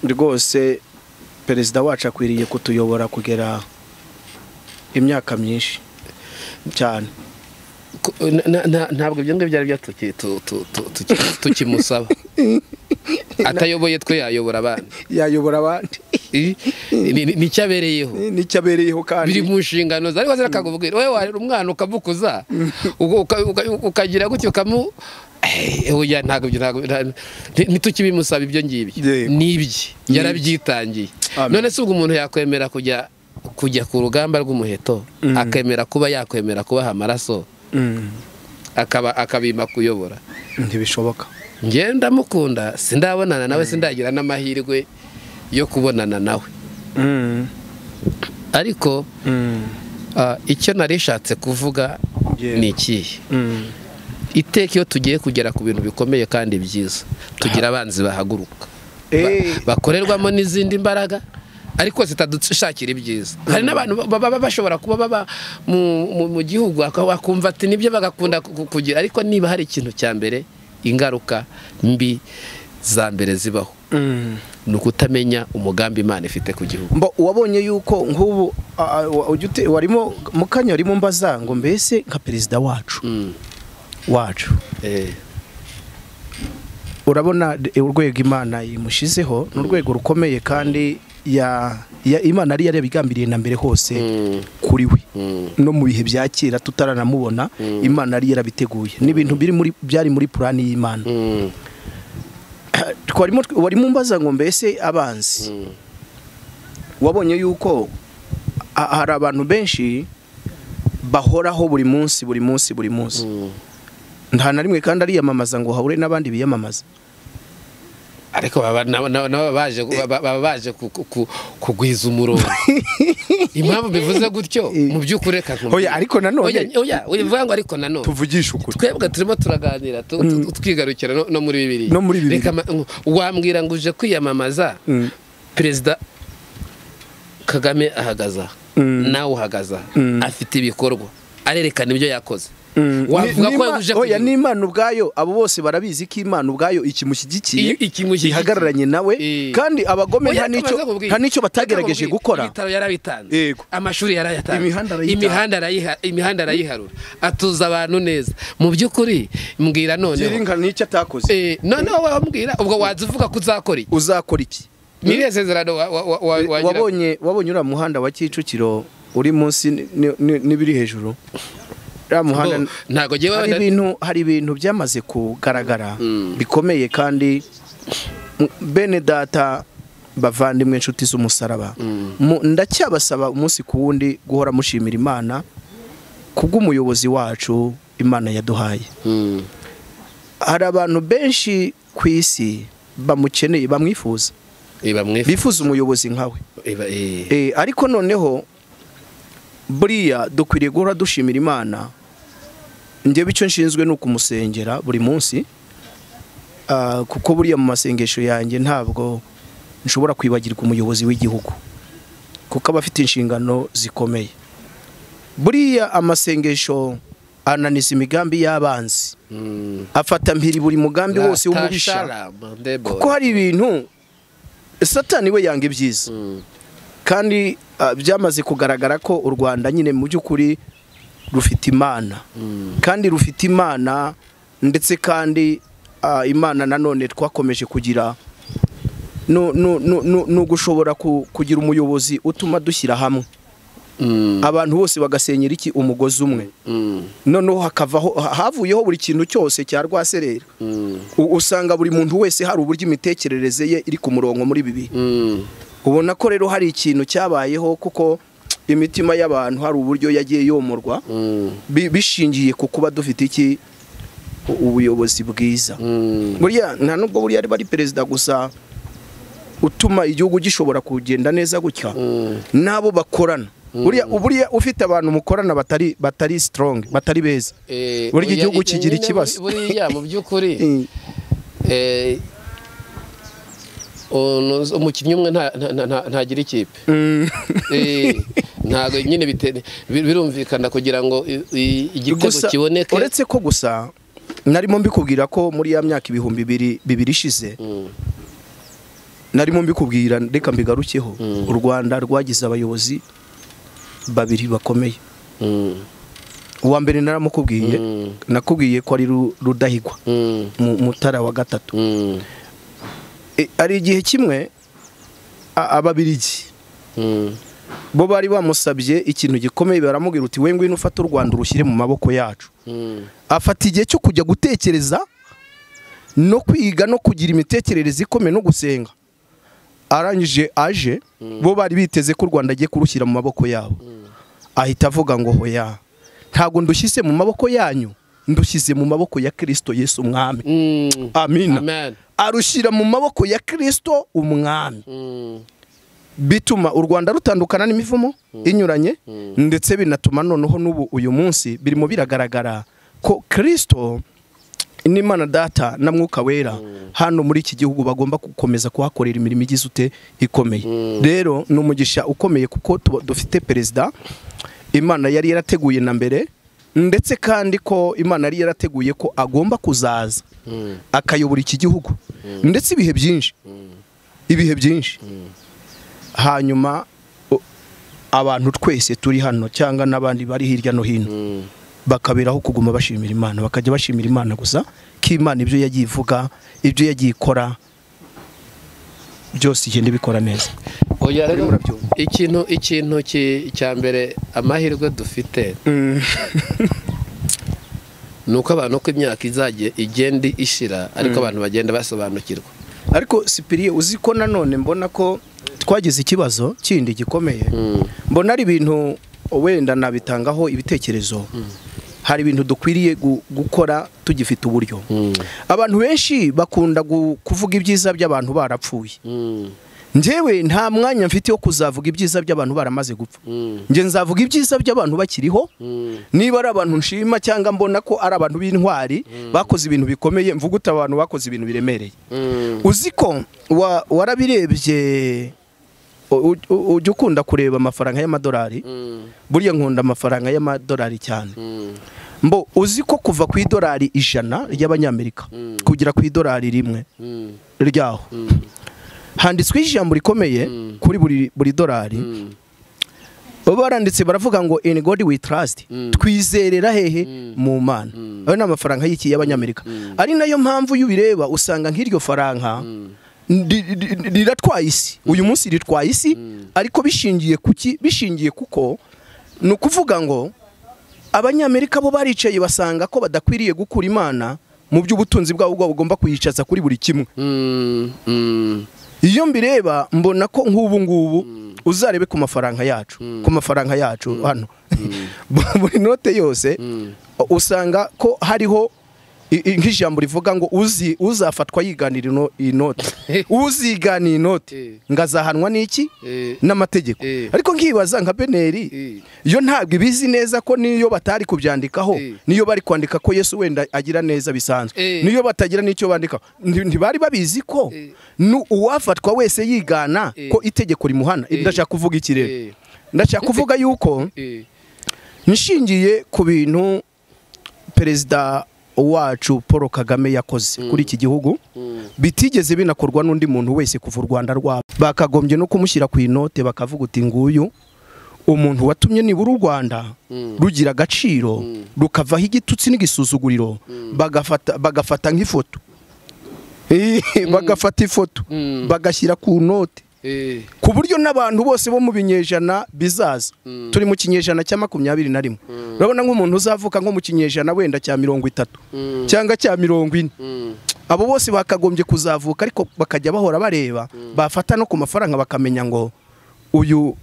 rwose perezida wacu akwiriye kutuyobora kugera imyaka myinshi cyane ku- na- na- na- ntabwo ibyo ngibyo byari byatuki- tu- tu- tu- tuki- tukimusaba atayoboye twe yayobora abandi yayobora abandi Eh, ni- ni- nicyo abereyeho nicyo abereyeho biri kandi mu nshingano ze ariko se akakubwira wowe warera umwana ukamukuza uka- uka- uka- ukagira gutya ukamu Eh, oya ntabwo ibyo ntabwo nta- nti- ntitukibimusaba ibyo ngibyo Yego. nibye yarabyitangiye Amen. none se ubwo umuntu yakwemera kujya kujya ku rugamba rw'umuheto akemera kuba yakwemera kubaha amaraso Mm, akaba akabima kuyobora ntibishoboka njye ndamukunda sindabonana nawe sindagira n'amahirwe yo kubonana nawe Mm, ariko mm, Ah, icyo nari nshatse kuvuga Yego. ni ikihe mm. iteka iyo tugiye kugera ku bintu bikomeye kandi byiza tugira abanzi bahaguruka Ba- Eh. bakorerwamo n'izindi mbaraga ariko zitadushakira ibyiza hari n'abantu ba- baba bashobora kuba baba mu- mu- mu gihugu aka- bakumva ati nibyo bagakunda ku- ku- kugira ariko niba hari ikintu cya mbere ingaruka mbi za mbere zibaho ni ukutamenya umugambi imana ifite ku gihugu mba wabonye yuko nk'ubu a- a- wa- ujya ute- warimo mu kanya warimo mbaza ngo mbese nka perezida wacu Mm. wacu Eh, urabona d- urwego imana yimushizeho ni urwego rukomeye kandi ya, ya imana yari yarabigambiriye na mbere hose Mm. kuri we Mm. no mu bihe bya kera tutaranamubona imana yari yarabiteguye n'ibintu biri muri byari muri purani y'imana mm, twarimo warimo umbaza ngo mbese abanzi mm. wabonye yuko a- hari abantu benshi bahoraho buri munsi buri munsi buri munsi Mm. nta na rimwe kandi ariyamamaza ngo hahure n'abandi biyamamaza ariko baba nabo- nabo- nabo baje gu- ba- baba baje ku- ku- ku- kugwiza umurongo impamvu bivuze gutyo mu by'ukuri reka nkubwire. Oya, ariko nanone- Oya, oya bivuga ngo ariko nanone tuvugishe ukuri twebwe turimo turaganira tu- tu- twigarukira no- no muri bibiri No muri Bibiliya. wambwira ngo uje kwiyamamaza Mm. perezida kagame ahagaza Mm. nawe uhagaza Mm. afite ibikorwa arerekana ibyo yakoze Mm. wavuga Ni- ko n'Ima- yaguje oya n'imana ubwayo abo bose barabizi ko imana ubwayo ikimushyigikiye ihagararanye nawe Eh. kandi abagome nta n'icyo nta n'icyo batagerageje gukora ibitaro yarabitanze Yego. amashuri yarayatanze Imihanda arayitanze. imihanda arayiha- imihanda arayiharura atuza abantu neza mu by'ukuri mbwira noneho girinka n'icyo atakoze Eh, noneho wambwira ubwo waza uvuga ko uzakora iki uzakora iki ni irihe sezerano wa- wa- wa- wa- wagira- wabonye wabonye uriya muhanda wa kicukiro uri munsi ni- ni- ni- n'ibiri hejuru uriya muhanda Ngo, ntabwo ngewe hari wenda- ibintu hari ibintu byamaze kugaragara bikomeye kandi m- bene data bavandimwe inshuti z'umusaraba Mu- ndacyabasaba umunsi ku wundi guhora mushimira imana kubw'umuyobozi wacu imana yaduhaye Mm. hari abantu benshi ku isi bamukeneye bamwifuza Eh, bamwifu- bifuza umuyobozi nkawe eh, ba- eh. Eh, ariko noneho buriya dukwiriye guhora dushimira imana njyewe icyo nshinzwe ni ukumusengera buri munsi Ah, kuko buriya mu masengesho yanjye ntabwo nshobora kwibagirwa umuyobozi w'igihugu kuko aba afite inshingano zikomeye buriya amasengesho ananiza imigambi y'abanzi Mm. afata mpiri buri mugambi wose w'umubisha Ratasharama, Ndebo. kuko hari ibintu satani we yanga ibyiza Mm. kandi ah, byamaze kugaragara ko u rwanda nyine mu by'ukuri rufite imana kandi rufite imana ndetse kandi imana nanone twakomeje kugira ni ugushobora kugira umuyobozi utuma dushyira hamwe abantu bose bagasenyera iki umugozi umwe noneho hakavaho havuyeho buri kintu cyose cya rwaserera usanga buri muntu wese hari uburyo imitekerereze ye iri ku murongo muri bibiri ubona ko rero hari ikintu cyabayeho kuko imitima y'abantu hari uburyo yagiye yomorwa bishingiye ku kuba dufite iki ubuyobozi bwiza buriya nta nubwo buriya ari perezida gusa utuma igihugu gishobora kugenda neza gutya n'abo bakorana buriya ufite abantu mukorana batari batari sitorongi batari beza buriya igihugu kigira ikibazo buriya mu by'ukuri umukinnyi umwe ntagira ikipe ntabwo nyine birumvikana kugira ngo igitego kiboneke uretse ko gusa narimo mbikubwira ko muri ya myaka ibihumbi bibiri ishize narimo mbikubwira reka mbigarukeho u rwanda rwagize abayobozi babiri bakomeye uwa mbere naramukubwiye nakubwiye ko ari rudahigwa mutara wa gatatu hari igihe kimwe ababirigi bo bari bamusabye ikintu gikomeye baramubwira uti we ngwino ufate u rwanda urushyire mu maboko yacu afata igihe cyo kujya gutekereza no kwiga no kugira imitekerereze ikomeye no gusenga arangije aje bo bari biteze ko u rwanda agiye kurushyira mu maboko yabo ahita avuga ngo hoya ntabwo ndushyize mu maboko yanyu ndushyize mu maboko ya kirisito yesu umwami amina arushyira mu maboko ya kirisito umwami bituma u rwanda rutandukana n'imivumo inyuranye ndetse binatuma noneho n'ubu uyu munsi birimo biragaragara ko kirisito n'imana data na mwuka wera hano muri iki gihugu bagomba gukomeza kuhakorera imirimo igize ute ikomeye rero ni umugisha ukomeye kuko dufite perezida imana yari yarateguye na mbere ndetse kandi ko imana yari yarateguye ko agomba kuzaza akayobora iki gihugu ndetse ibihe byinshi ibihe byinshi hanyuma abantu twese turi hano cyangwa n'abandi bari hirya no hino bakaberaho kuguma bashimira imana bakajya bashimira imana gusa ko imana ibyo yagiye ivuga ibyo yagiye ikora byose igenda ibikora neza ikintu ikintu cya mbere amahirwe dufite ni uko abantu uko imyaka igenda ishira ariko abantu bagenda basobanukirwa ariko sipiriye uzi ko nanone mbona ko twagize ikibazo kindi gikomeye mbona ari ibintu wenda nabitangaho ibitekerezo hari ibintu dukwiriye gukora tugifite uburyo abantu benshi bakunda kuvuga ibyiza by'abantu barapfuye njyewe nta mwanya mfite wo kuzavuga ibyiza by'abantu baramaze gupfa njye nzavuga ibyiza by'abantu bakiriho niba ari abantu nshima cyangwa mbona ko ari abantu b'intwari bakoze ibintu bikomeye mvuga uti abantu bakoze ibintu biremereye uzi ko warabirebye ujya ukunda kureba amafaranga y'amadolari buriya nkunda amafaranga y'amadolari cyane mbo uzi ko kuva ku idolari ijana ry'abanyamerika kugera ku idolari rimwe ryaho handitsweho ijambo rikomeye kuri buri dorari baba baranditse baravuga ngo in god we trust twizerera hehe mu mana ayo ni amafaranga y'iki y'abanyamerika ari nayo mpamvu y'ubireba usanga nk'iryo faranga riratwaye isi uyu munsi ritwaye isi ariko bishingiye kuki bishingiye kuko ni ukuvuga ngo abanyamerika bo baricaye basanga ko badakwiriye gukura imana mu by'ubutunzi bwabo bwabo bagomba kuyicaza kuri buri kimwe iyo mbireba mbona ko nk'ubu ngubu uzarebe ku mafaranga yacu ku mafaranga yacu hano buri note yose usanga ko hariho nk'ijambo rivuga ngo uzi uzafatwa yiganira iyi note uzigana iyi note ngo azahanwa n'iki n'amategeko ariko nkibaza nka beneri yo ntabwo ibizi neza ko niyo batari kubyandikaho niyo bari kwandika ko yesu wenda agira neza bisanzwe niyo batagira n'icyo bandikaho ntibari babizi ko uwafatwa wese yigana ko itegeko rimuhana ndashaka kuvuga iki rero ndashaka kuvuga yuko nshingiye ku bintu perezida wacu paul kagame yakoze kuri iki gihugu bitigeze binakorwa n'undi muntu wese kuva u rwanda rwabo bakagombye no kumushyira ku inote bakavuga uti nguyu umuntu watumye nibura u rwanda rugira agaciro rukavaho igitutsi n'igisuzuguriro bagafata nk'ifoto bagafata ifoto bagashyira ku note ku buryo n'abantu bose bo mu binyejana bizaza turi mu kinyejana cya makumyabiri na rimwe urabona nk'umuntu uzavuka nko mu kinyejana wenda cya mirongo itatu cyangwa cya mirongo ine abo bose bakagombye kuzavuka ariko bakajya bahora bareba bafata no ku mafaranga bakamenya ngo uyu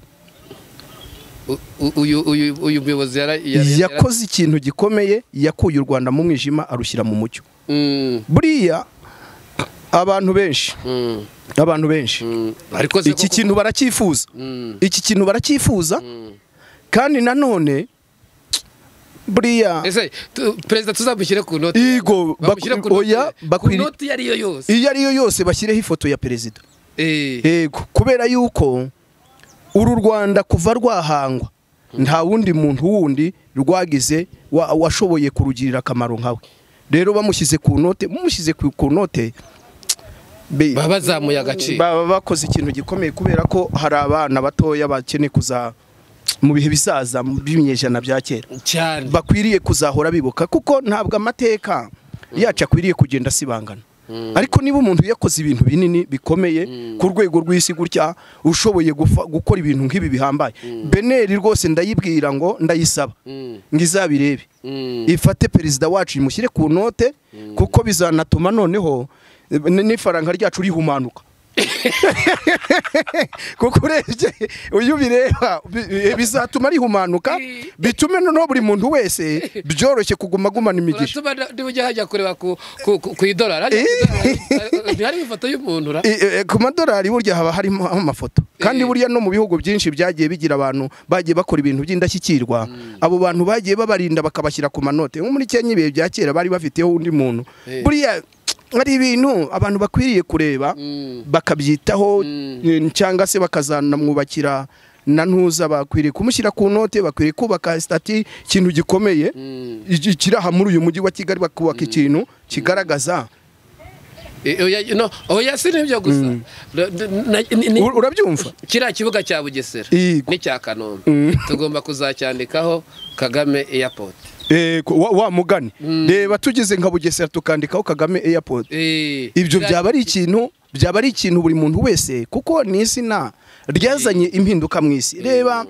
uyu muyobozi yakoze ikintu gikomeye yakuye u rwanda mu mwijima arushyira mu mucyo buriya abantu benshi abantu benshi iki kintu baracyifuza iki kintu baracyifuza kandi nanone buriya perezida tuzamushyire ku noti yego ku noti iyo ariyo yose iyo ariyo yose bashyireho ifoto ya perezida yego kubera yuko uru rwanda kuva rwahangwa nta wundi muntu wundi rwagize washoboye kurugirira akamaro nkawe rero bamushyize ku note bamushyize ku note baba bazamuye agaciro baba bakoze ikintu gikomeye kubera ko hari abana batoya bakeneye kuza mu bihe bizaza by'ibinyejana bya kera cyane bakwiriye kuzahora bibuka kuko ntabwo amateka yacu akwiriye kugenda asibangana ariko niba umuntu yakoze ibintu binini bikomeye ku rwego rw'isi gutya ushoboye gukora ibintu nk'ibi bihambaye beneri rwose ndayibwira ngo ndayisaba ngo izabirebe ifate perezida wacu imushyire ku note kuko bizanatuma noneho n'ifaranga ryacu rihumanuka kuko urebye uyu bireba bizatuma rihumanuka bitume noneho buri muntu wese byoroshye kuguma agumana imigisha niba ujya hajya kureba ku idolari ntihariho ifoto y'umuntu ku madolari burya haba harimo amafoto kandi burya no mu bihugu byinshi byagiye bigira abantu bagiye bakora ibintu by'indashyikirwa abo bantu bagiye babarinda bakabashyira ku manote nko muri kenya ibihe bya kera bari bafiteho undi muntu buriya hari ibintu abantu bakwiriye kureba bakabyitaho cyangwa se bakazanamwubakira na ntuza bakwiriye kumushyira ku note bakwiriye kubaka sitati ikintu gikomeye kiraha muri uyu mujyi wa kigali bakubaka ikintu kigaragaza oya si nibyo gusa urabyumva kiriya kibuga cya bugesera n'icya kanombe tugomba kuzacyandikaho kagame eyapoti wa mugani reba tugeze nka bugesera tukandikaho kagame airport ibyo byaba ari ikintu byaba ari ikintu buri muntu wese kuko ni izina ryazanye impinduka mu isi reba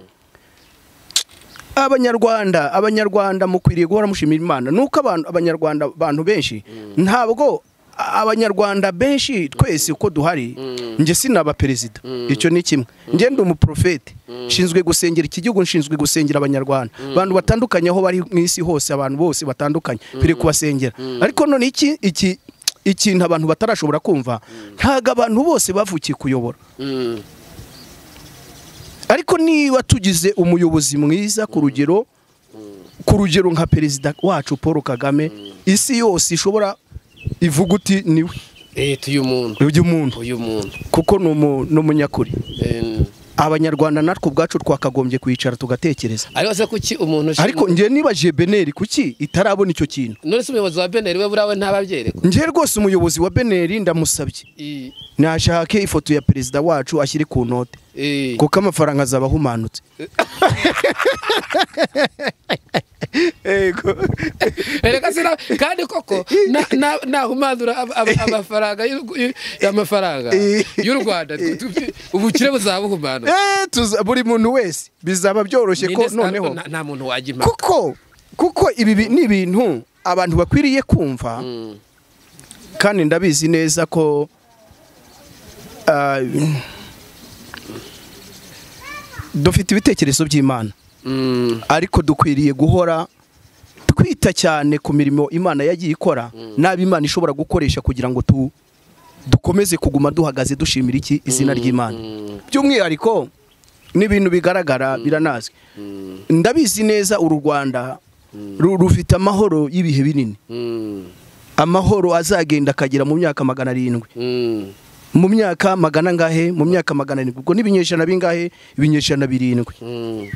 abanyarwanda abanyarwanda mukwiriye guhora mushimira imana nuko abantu abanyarwanda abantu benshi ntabwo abanyarwanda benshi twese uko duhari njye sinaba perezida icyo ni kimwe ngende umuporofeti nshinzwe gusengera iki gihugu nshinzwe gusengera abanyarwanda abantu batandukanye aho bari mu isi hose abantu bose batandukanye turi kubasengera ariko none iki iki ikintu abantu batarashobora kumva ntabwo abantu bose bavukiye kuyobora ariko niba tugize umuyobozi mwiza ku rugero ku rugero nka perezida wacu paul kagame isi yose ishobora ivuga uti niwe uyu muntu uyu muntu kuko ni umunyakuri abanyarwanda natwe ubwacu twakagombye kwicara tugatekereza ariko se kuki umuntu ariko njye nibajiye beneri kuki itarabona icyo kintu none se umuyobozi wa beneri we buriya we ntababyereka njye rwose umuyobozi wa beneri ndamusabye nashake ifoto ya perezida wacu ashyire ku note kuko amafaranga azaba ahumanutse kandi koko nahumanura amafaranga amafaranga y'u rwanda ubukire buzabuhumana buri muntu wese bizaba byoroshye ko noneho nta muntu wajya impaka kuko kuko ibi ni ibintu abantu bakwiriye kumva kandi ndabizi neza ko dufite ibitekerezo by'imana ariko dukwiriye guhora twita cyane ku mirimo imana yagiye ikora n'abo imana ishobora gukoresha kugira ngo dukomeze kuguma duhagaze dushimira iki izina ry'imana by'umwihariko n'ibintu bigaragara biranazwi ndabizi neza uru rwanda rufite amahoro y'ibihe binini amahoro azagenda akagera mu myaka magana arindwi mu myaka magana ngahe mu myaka magana arindwi ubwo n'ibinyejana bingahe ibinyejana birindwi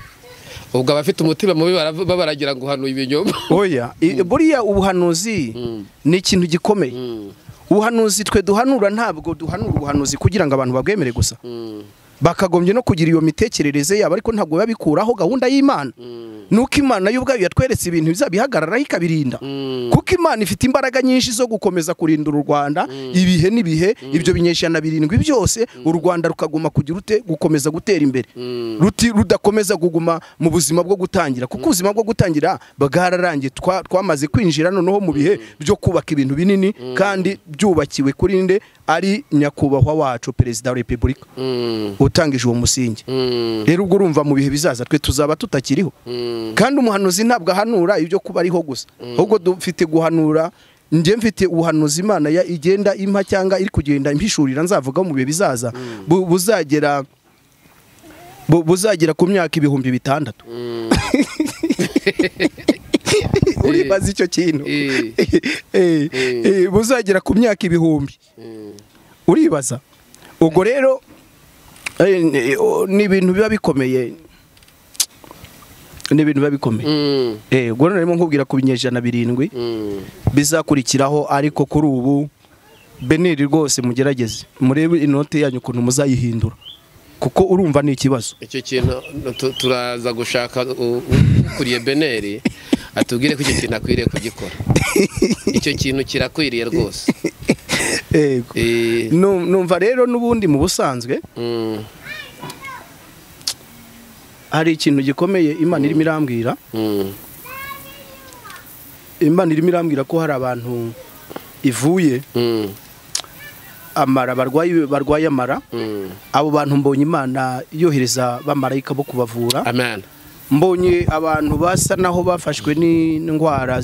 ubwo abafite umutima mubi baragira ngo uhanuye ibinyoma oya buriya ubuhanuzi ni ikintu gikomeye ubuhanuzi twe duhanura ntabwo duhanura ubuhanuzi kugira ngo abantu babwemere gusa bakagombye no kugira iyo mitekerereze yabo ariko ntabwo babikuraho gahunda y'imana nuko imana yo ubwayo yatweretse ibintu bihagararaho ikabirinda kuko imana ifite imbaraga nyinshi zo gukomeza kurindira u rwanda ibihe n'ibihe ibyo binyejana birindwi byose u rwanda rukaguma kugira ute gukomeza gutera imbere rudakomeza kuguma mu buzima bwo gutangira kuko ubuzima bwo gutangira bwararangiye twamaze kwinjira noneho mu bihe byo kubaka ibintu binini kandi byubakiwe kuri nde ari nyakubahwa wacu perezida wa repubulika utangije uwo musingi rero ubwo urumva mu bihe bizaza twe tuzaba tutakiriho kandi umuhanuzi ntabwo ahanura ibyo kuba ariho gusa ahubwo dufite guhanura njye mfite ubuhanuzi imana igenda impa cyangwa iri kugenda impishurira nzavuga mu bihe bizaza buzagera buzagera ku myaka ibihumbi bitandatu uribaza icyo kintu buzagera ku myaka ibihumbi uribaza ubwo rero ni ibintu biba bikomeye ni ibintu biba bikomeye ubwo rero narimo nkubwira ku binyejana birindwi bizakurikiraho ariko kuri ubu beneri rwose mugerageze murebe inoti yanyu ukuntu muzayihindura kuko urumva ni ikibazo icyo kintu turaza gushaka ukuriye beneri atubwire ko icyo kintu akwiriye kugikora icyo kintu kirakwiriye rwose numva rero n'ubundi mu busanzwe hari ikintu gikomeye imana irimo irambwira imana irimo irambwira ko hari abantu ivuye amara barwaye amara abo bantu mbonye imana yohereza bamarayika bo kubavura mbonye abantu basa naho bafashwe n'indwara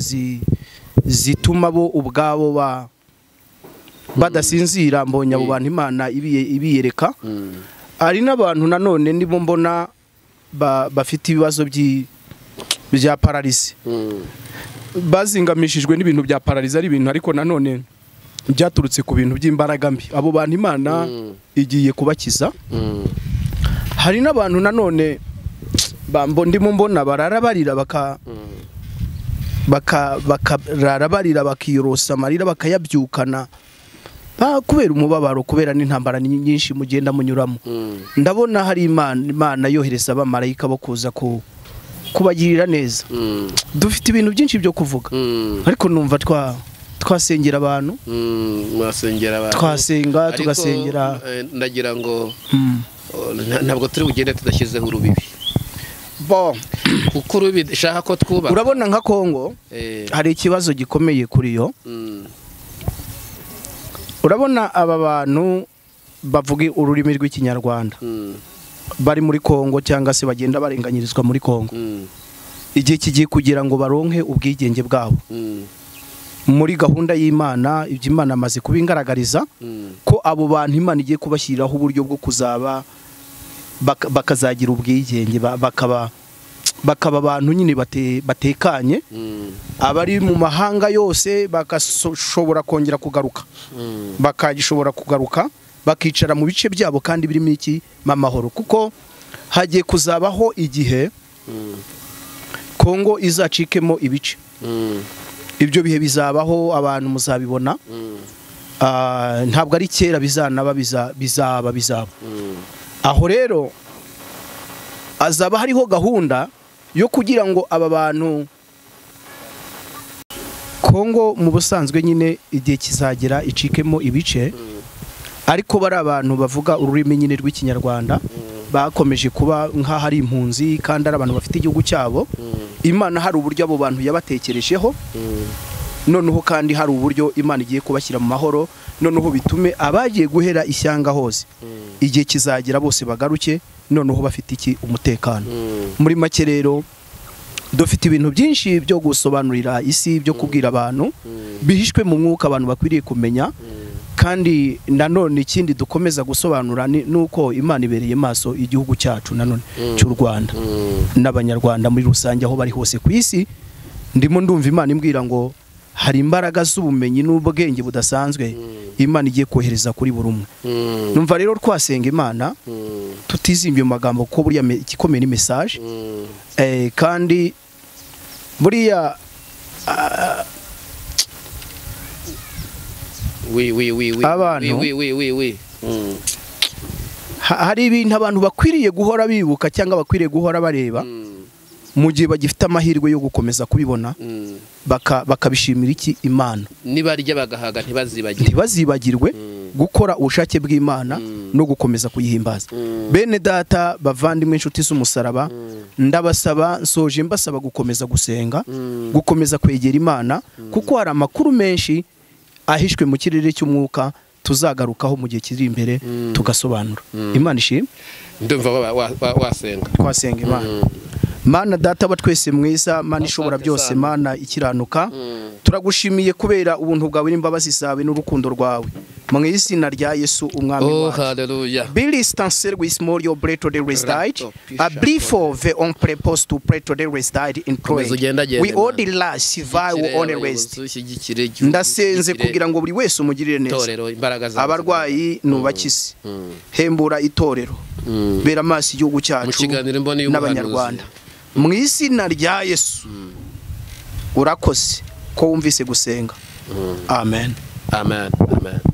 zituma bo ubwabo badasinzira mbonye abo bantu imana ibiyereka hari n'abantu nanone nibo mbona bafite ibibazo bya pararizi bazingamishijwe n'ibintu bya pararizi ari ibintu ariko nanone byaturutse ku bintu by'imbaraga mbi abo bantu imana igiye kubakiza hari n'abantu nanone ndimo mbona barara barira bakarara barira bakiyorosa amarira bakayabyukana kubera umubabaro kubera n'intambara nyinshi mugenda munyuramo ndabona hari imana yohereza abamarayika bo kuza ku kubagirira neza dufite ibintu byinshi byo kuvuga ariko numva twa twasengera abantu twasenga tugasengera ndagira ngo ntabwo turi bugende tudashyizeho urubibi kuko urubibi dushaka ko twubaka urabona nka kongo hari ikibazo gikomeye kuri yo urabona aba bantu bavuga ururimi rw'ikinyarwanda bari muri kongo cyangwa se bagenda barenganyirizwa muri kongo igihe kigiye kugira ngo baronke ubwigenge bwabo muri gahunda y'imana ibyo imana amaze kubingaragariza ko abo bantu imana igiye kubashyiriraho uburyo bwo kuzaba bakazagira ubwigenge bakaba bakaba abantu nyine batekanye abari mu mahanga yose bagashobora kongera kugaruka bakagishobora kugaruka bakicara mu bice byabo kandi birimo iki amahoro kuko hagiye kuzabaho igihe kongo izacikemo ibice ibyo bihe bizabaho abantu muzabibona ntabwo ari kera bizanaba bizaba bizaba aho rero hazaba hariho gahunda yo kugira ngo aba bantu kongo mu busanzwe nyine igihe kizagera icikemo ibice ariko bari abantu bavuga ururimi nyine rw'ikinyarwanda bakomeje kuba nk'aho ari impunzi kandi ari abantu bafite igihugu cyabo imana hari uburyo abo bantu yabatekerejeho noneho kandi hari uburyo imana igiye kubashyira mu mahoro noneho bitume abagiye guhera ishyanga hose igihe kizagera bose bagaruke noneho bafite iki umutekano muri make rero dufite ibintu byinshi byo gusobanurira isi byo kubwira abantu bihishwe mu mwuka abantu bakwiriye kumenya kandi nanone ikindi dukomeza gusobanura ni uko imana ibereye maso igihugu cyacu nanone cy'u rwanda n'abanyarwanda muri rusange aho bari hose ku isi ndimo ndumva imana imbwira ngo hari imbaraga z'ubumenyi n'ubwenge budasanzwe imana igiye kohereza kuri buri umwe numva rero twasenga imana tutizimba magambo ko buriya igikomeye ni mesaje kandi buriya hari ibintu abantu bakwiriye guhora bibuka cyangwa bakwiriye guhora bareba mu gihe bagifite amahirwe yo gukomeza kubibona bakabishimira iki imana nibarya bagahaga ntibazibagirwe ntibazibagirwe gukora ubushake bw'imana no gukomeza kuyihimbaza bene data bavandimwe inshuti z'umusaraba ndabasaba nsoje mbasaba gukomeza gusenga gukomeza kwegera imana kuko hari amakuru menshi ahishwe mu kirere cy'umwuka tuzagarukaho mu gihe kiri imbere tugasobanura imana ishimwe ndumva wasenga twasenga imana mana data aba twese mwiza mana ishobora byose mana ikiranuka turagushimiye kubera ubuntu bwawe n'imbabazi zawe n'urukundo rwawe mu izina rya yesu umwami wacu bili stanse rw'isimoriyo bureto de resitayiti aburifove on pureposi tu pureto de resitayiti ini pureye wi odi rasi vayi wu oni resiti ndasenze kugira ngo buri wese umugirire neza abarwayi nubakize hembura itorero bera amaso igihugu cyacu n'abanyarwanda mu izina rya yesu urakoze ko wumvise gusenga amen amen amen